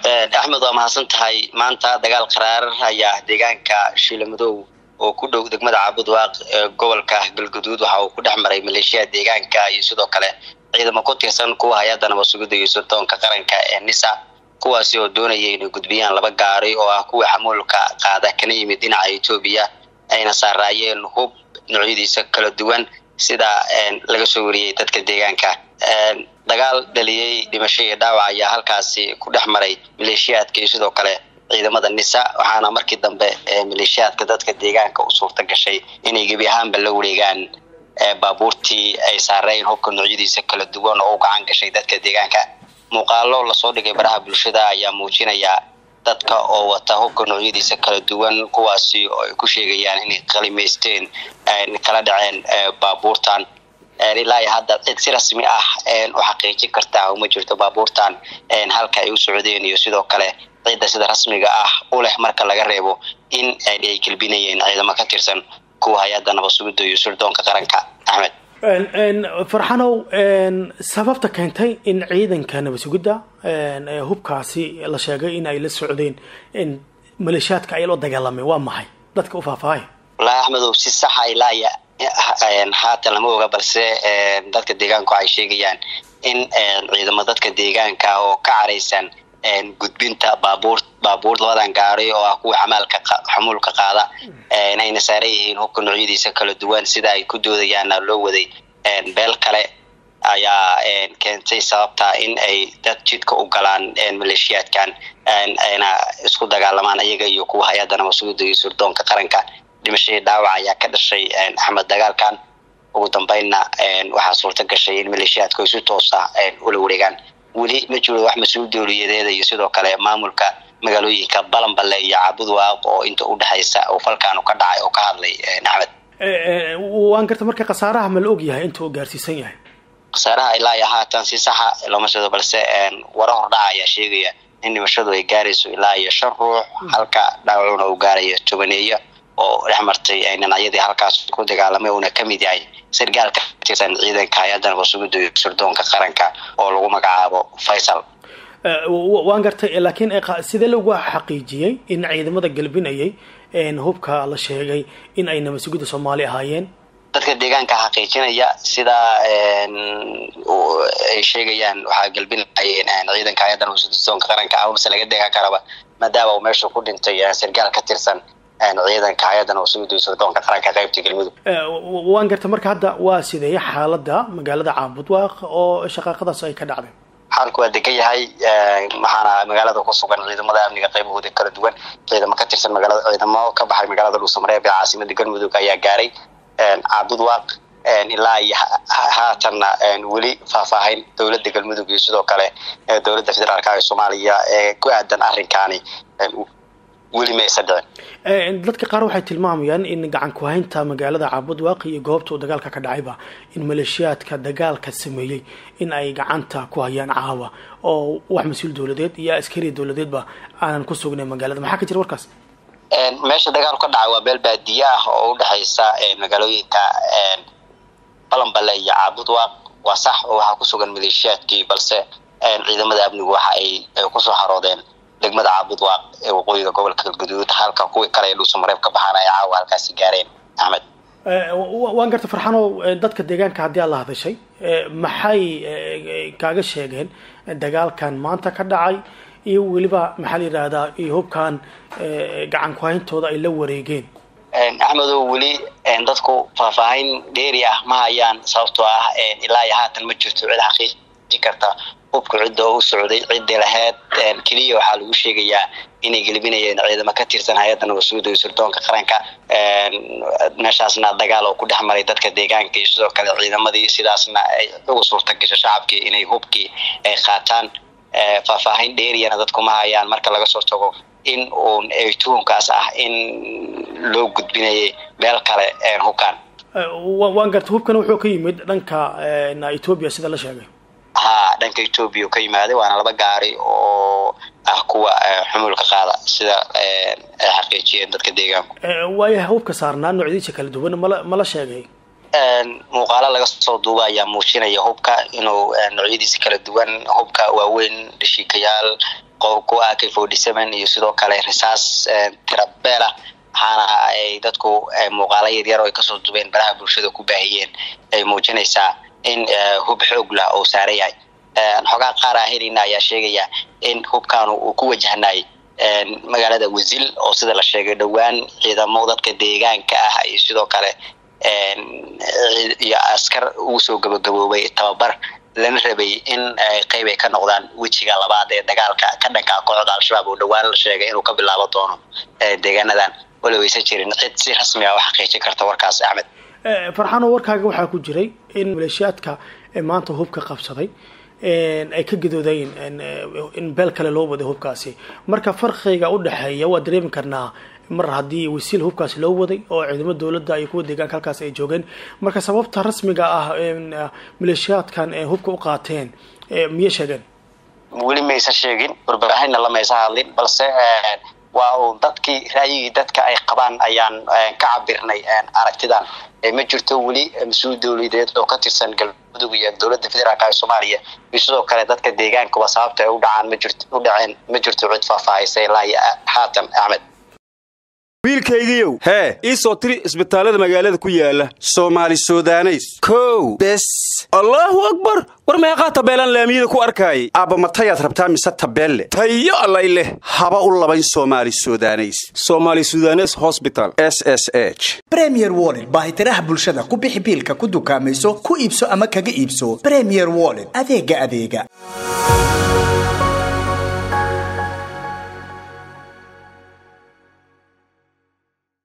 axmed waa mahadsan tahay maanta dagaal qaraar ayaa deegaanka shiilamadow oo ku dhow degmada caabudwaaq ee gobolka galguduud waxa uu ku dhex maray maleeshiyaha deegaanka iyo sidoo kale ciidamo ku tirsan kuwa hay-adda nabad-sugidda iyo suldoonka qaranka ee nisa kuwaasi oo doonaya inay gudbiyaan laba gaari oo ah kuwa xamuulka qaada kana yimid dhinaca etoobiya ayna saaraayeen hub noocyadiisa kala duwan sida laga soo wariyey dadka deegaanka dagaal dhaliyey dhimasho iyo dhaawac ayaa halkaasi ku dhex maray maleeshiyaadka iyo sidoo kale ciidamada nisa waxaana markii dambe maleeshiyaadka dadka deegaanka u suurta gashay inay gebi ahaanba la wareegaan baabuurtii ay saareen hubka noocyadiisa kala duwan oo u gacan gashay dadka deegaanka muuqaalo lasoo dhigay baraha bulshada ayaa muujinaya dadka oo wata hubka noocyadiisa kala duwan kuwaasi oo ay ku sheegayaan inay qalimaysteen kala dhaceen baabuurtan ilaa iyo hadda cid si rasmi ah u xaqiijin kartaa uma jirto baabuurtan halka ay u socdeen iyo sidoo kale cidda sida rasmiga ah u leh marka laga reebo in ay gelbinayeen ciidamo ka tirsan kuwa hay-adda nabad-sugidda iyo sirdoonka qaranka axmed farxanow sababta keentay in ciidanka nabad-sugidda hubkaasi la sheegay in ay la socdeen maleeshiyaadka ay la dagaalameen waa maxay dadka u faahfaahay wallaahi axmedow si saxa ilaaya haatan lama oga balse dadka deegaanku waxay sheegayaan in ciidamo dadka deegaanka oo ka caraysan gudbinta baabuur baabuur labadan gaari oo ah kuwa xamaalka xamuulka qaada ayna saaran yihiin hubka noocyadiisa kala duwan sida ay ku doodayaana loo waday beel kale ayaa keentay sababta in ay dad jidka u galaan maleeshiyaadkan ayna isku dagaalamaan iyaga iyo kuwa hay-adda nabad-sugidda iyo sirdoonka qaranka dhimashadii dhaawac ayaa ka dhashay axmed dagaalkan ugu dambeynna waxaa suurta gashay in maleeshiyaadku ay si toosa ula wareegaan weli ma jiro wax mas-uul dowliyadeeda iyo sidoo kale maamulka magaalooyinka balanballe iyo caabudwaaq oo inta udhexaysa oo falkaanu ka dhacay oo ka hadlay axmed waan garta marka khasaaraha ma la og yahay inta uu gaarsiisan yahay khasaaraha ilaa iyo haatan si saxa looma sado balse wara hordhaca ayaa sheegaya in dhimashadu ay gaarayso ilaa iyo shan ruux halka dhaawacuna uu gaarayo tobaneeyo oo dhex martay dhinacyadii halkaas ku dagaalamay uuna kamid yahay sargaalka tirsan ciidanka hay-adda nabad-sugidda iyo sirdoonka qaranka oo lagu magacaabo faysal waan gartay laakiin sidee lagu xaqiijiyey in ciidamada galbinayay hubka la sheegay in ay nabad-sugidda soomaali ahaayeen dadka deegaanka xaqiijinaya sida ay sheegayaan waxaa galbinayeen ciidanka hay-adda nabad-sugidda sirdoonka qaranka amase laga deegaan karaba maadaama uu meesha ku dhintay sargaal ka tirsan ciidanka hay-adda nabad-sugidda iyo sirdoonka qaranka qaybta galmudug waan garta marka hadda waa sideeye xaaladda magaalada caabudwaaq oo shaqaaqadaas ay ka dhacday xaalku waa degan yahay waxaana magaalada ku sugan ciidamada amniga qaybahooda kala duwan ciidamo ka tirsan magaalada ciidamo ka baxay magaalada dhuusamareeb ee caasimada galmudug ayaa gaaray caabudwaaq ilaa iyo haatanna weli faahfaahin dowladda galmudug iyo sidoo kale dowladda federaalka ee soomaaliya ee ku aadan arrinkaani weli ma aysan dhicin dadka qaar waxay tilmaamayaan in gacan ku-haynta magaalada caabudwaaq iyo goobta uu dagaalka ka dhacayba in maleeshiyaadka dagaalka sameeyey in ay gacanta ku hayaan caawa oo wax mas-uul dowladeed iyo askari dowladeedba aanan ku sugnayn magaalada maxaa ka jira warkaas meesha dagaalku ka dhacay waa meel baadiye ah oo udhexaysa magaalooyinka balanballe iyo caabudwaaq waa sax oo waxaa ku sugan maleeshiyaadkii balse ciidamada amnigu waxa ay kusoo haroodeen degmada caabudwaaq ee waqooyiga gobolka galguduud halka kuwii kale ee dhuusamareeb ka baxaan ay caawa halkaasi gaareen axmed waan garta farxanow dadka deegaanka haddii aad la hadashay maxay kaaga sheegeen dagaalkan maanta ka dhacay iyo weliba maxaa la yidhaahdaa iyo hubkan gacan ku-hayntooda ay la wareegeen axmedow weli dadku faahfaahin dheeri ah ma hayaan sababtoo ah ilaa iyo haatan ma jirto cid xaqiijin karta hubka cidda oo u socday ciddii laheyd keliya waxaa lagu sheegayaa inay gelbinayeen ciidamo ka tirsan hay-adda nabad-sugidda iyo sirdoonka qaranka meeshaasna dagaal oo ku dhex maray dadka deegaanka iyo sidoo kale ciidamadii sidaasna ay ugu suurta gasho shacabkii inay hubkii ay qaataan faahfaahin dheeriyana dadku ma hayaan marka laga soo tago in uun tuhunkaas ah in loo gudbinayay meel kale hubkan waan garta hubkan wuxuu ka yimid dhanka ethoobia sida la sheegay ha dhanka ethoobia u ka yimaaday waana laba gaari oo ah kuwa xumuulka qaada sida ay xaqiijiyeen dadka deegaanku waayaha hubka saarnaa noocyadiisa kala duwan mala mala sheegay muuqaalo laga soo duuba ayaa muujinaya hubka inuu noocyadiisa kala duwan hubka waaweyn dhashiikayaal qobku ak forty seven iyo sidoo kale risaas tirabeela waxaana ay dadku muuqaalo yaryar oo ay kasoo duubeen baraha bulshada ku baahiyeen ay muujinaysaa in hub xoog lah oo saaran yahay xogaa qaar ah helina ayaa sheegaya in hubkaanu uu ku wajahnay magaalada wasil oo sida la sheegay dhowaan ciidamo dadka deegaanka ah iyo sidoo kale iyo askar ugu soo gabagaboobay tababar lana rabay in qeyb ay ka noqdaan wejiga labaad ee dagaalka ka dhanka kooxda al-shabaab oo dhowaan la sheegay inuu ka bilaabo doono deegaanadan wala waysan jirin cid si rasmi ah u xaqiijin karta warkaas axmed farxano warkaaga waxaa ku jiray in maleeshiyaadka maanta hubka qabsaday ay ka gadoodayeen in beel kale loo waday hubkaasi marka farqiga u dhexeeya waa dareemi karnaa mar haddii wasiil hubkaasi loo waday oo ciidamo dowladda iyo kuwa deegaanka halkaas ay joogeen marka sababta rasmiga ah maleeshiyaadkan hubka u qaateen miyay sheegeen weli maysan sheegin warbaahinna lamaysa hadlin balse waa uu dadkii raayigii dadka ay qabaan ayaan ka cabirnay aragtidan ma jirto weli mas-uul dowladeed oo ka tirsan galmudug iyo dowladda federaalk ee soomaaliya iyo sidoo kale dadka deegaankuba sababta ay u dhacaan ma jirt u dhaceen ma jirto cid faahfaahaysa ilaa iyo haatan axmed wiilkaygiiow hee ii soo tiri isbitaallada magaalada ku yaala soomaali sudaneys kow bes allaahu akbar war meeqaa tabeelaan laamiyada ku arkaayay aabba matayaad rabtaa mise tabeelle tayo allay leh haba u labayn soomaali sudaneys soomaali sudanes hosbital s s h bremier wollet baahitiraha bulshada ku bixi biilka ku dukaamayso ku iibso ama kaga iibso bremier wollet adeega adeega